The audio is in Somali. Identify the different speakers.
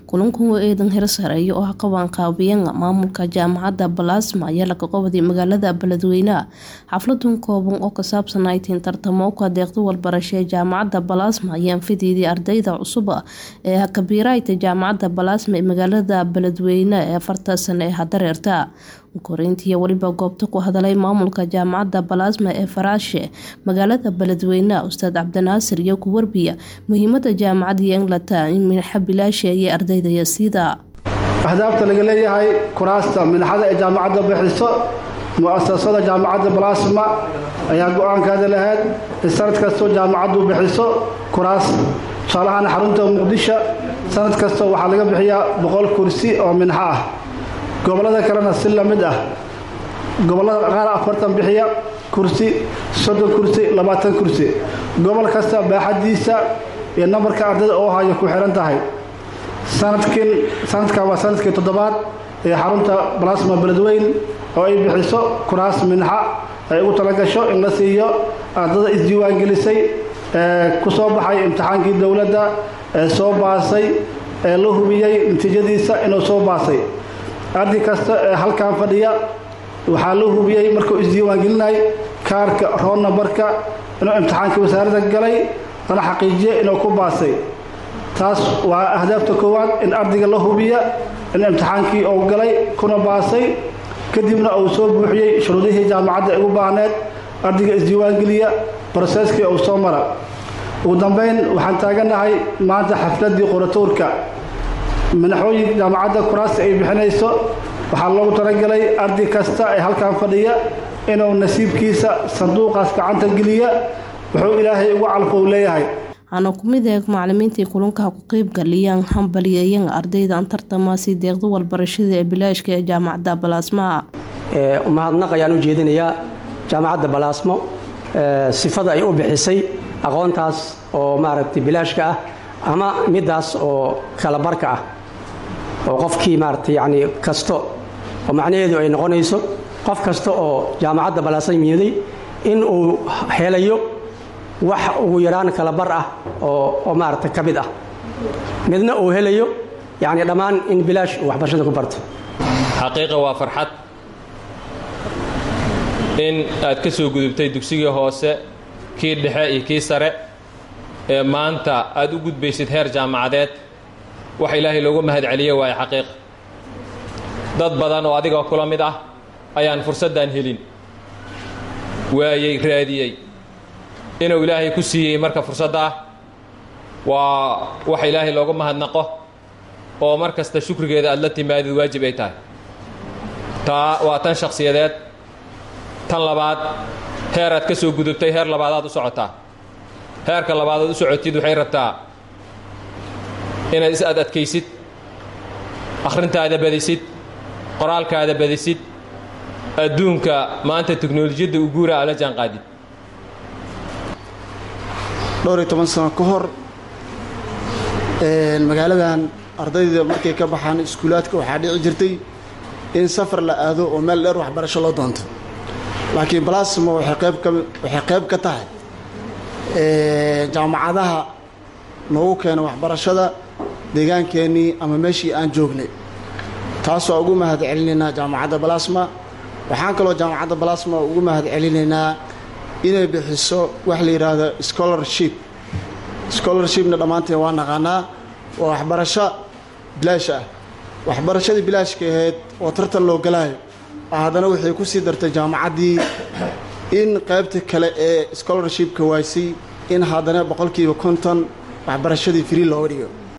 Speaker 1: kulankan oo eedan heer sareeya oo ah qabanqaabiyan maamulka jaamacadda balaasma ayaa laga qabaday magaalada beledweyne xafladan kooban oo ka saabsan aytiin tartamo ka deeqda walbarasho ee jaamacadda balaasma ayaan fidiiday ardayda cusub ee kabiirayta jaamacadda balaasma ee magaalada beledweyne ee afarta sano ee hadareerta koreyntii weliba goobta ku hadalay maamulka jaamacadda balaasma ee faraashe magaalada beledweyne ustaad cabdinaasir iyo ku warbiya muhiimada jaamacadda englata in minaxa bilaasha iyo ardayda yasiida
Speaker 2: ahdaafta laga leeyahay kuraasta minaxada ee jaamacadda bixiso mu-asasada jaamacadda balaasma ayaa go-aankaada lahayd in sanad kastoo jaamacaddu bixiso kuraas tusaalahaan xarunta muqdisho sanad kasta waxaa laga bixiyaa boqol kursi oo minxo ah gobollada kalena si la mid ah gobollada qaar afartan bixiya kursi soddon kursi labaatan kursi gobol kasta baaxadiisa iyo nambarka ardayda oo hayo ku xihan tahay sanadkin sanadkan waa sanadkii toddobaad ee xarunta balasma beledweyn oo ay bixiso kuraas minxa ay ugu talagasho in la siiyo ardada isdiiwaangelisay ee ku soo baxay imtixaankii dowladda ee soo baasay ee la hubiyey natiijadiisa inuu soo baasay arday kasta ee halkan fadhiya waxaa la hubiyey markuu isdiiwaangelinay kaarka roon nambarka inuu imtixaankii wasaaradda galay lana xaqiijiya inuu ku baasay taas waa ahdaafta koowaad in ardayga la hubiya in imtixaankii uu galay kuna baasay kadibna uu soo buuxiyey shuruudihii jaamacadda ay ugu baahneed ardayga isdiiwaangeliya broseskii uu soo mara ugu dambayn waxaan taagannahay maanta xafladdii qoratuurka madaxooyin jaamacadda kuraasta ay bixinayso waxaa loogu talagalay arday kasta ee halkan fadhiya inuu nasiibkiisa sanduuqaas gacanta geliya wuxuu ilaahay ugu calfo u leeyahay
Speaker 1: waxaana ku mid eeg macalimiintii kulankaha ku qeybgaliyaan hambaliyayan ardaydan tartamaasi deeqda walbarashada ee bilaashka ee jaamacadda balaasma
Speaker 3: mahadnaq ayaan u jeedinayaa jaamacadda balaasmo sifada ay u bixisay aqoontaas oo maaragtay bilaashka ah ama middaas oo kalabarka ah oo qofkii maaragtay yacni kasto oo macnaheedu ay noqonayso qof kasta oo jaamacadda balaasma yimiday in uu helayo wax ugu yaraan kala bar ah oo maaragta ka mid ah midna uu helayo yacni dhammaan in bilaash uu waxbarashada ku barto
Speaker 4: xaqiiqa waa farxad in aad ka soo gudubtay dugsigii hoose kii dhexe iyo kii sare ee maanta aad u gudbaysid heer jaamacadeed wax ilaahay loogu mahad celiye waaye xaqiiqa dad badan oo adiga kula mid ah ayaan fursaddan helin waayey raadiyey inuu ilaahay ku siiyey marka fursadda ah waa wax ilaahay loogu mahadnaqo oo mar kasta shukrigeeda aad la timaadid waajib ay tahay taa waa tan shakhsiyadeed tan labaad heer aad ka soo gudubtay heer labaadaad u socotaa heerka labaadaad u socotid waxay rabtaa inaad is ad adkaysid akhrintaada badisid qoraalkaada badisid adduunka maanta teknolojiyadda u guura aad la jaanqaadid
Speaker 5: dhowr iyo toban sano ka hor magaaladan ardayda markay ka baxaan iskuulaadka waxaa dhici jirtay in safar la aado oo meel dheer waxbarasho loo doonto laakiin balasmo waxay qayb ka tahay jaamacadaha noogu keena waxbarashada deegaankeenii ama meeshii aan joognay taas waa ugu mahad celinaynaa jaamacadda balasma waxaan kaloo jaamacadda balasma ugu mahad celinaynaa inay bixiso wax la yidhaahdo scholarship scholarshipna dhammaanteen waa naqaanaa waa waxbarasho bilaash ah waxbarashadii bilaashka ahayd oo tartan loo galaayo haddana waxay ku sii dartay jaamacaddii in qaybta kale ee scholarshipka waysay in haddana boqolkiiba konton waxbarashadii free looga dhigo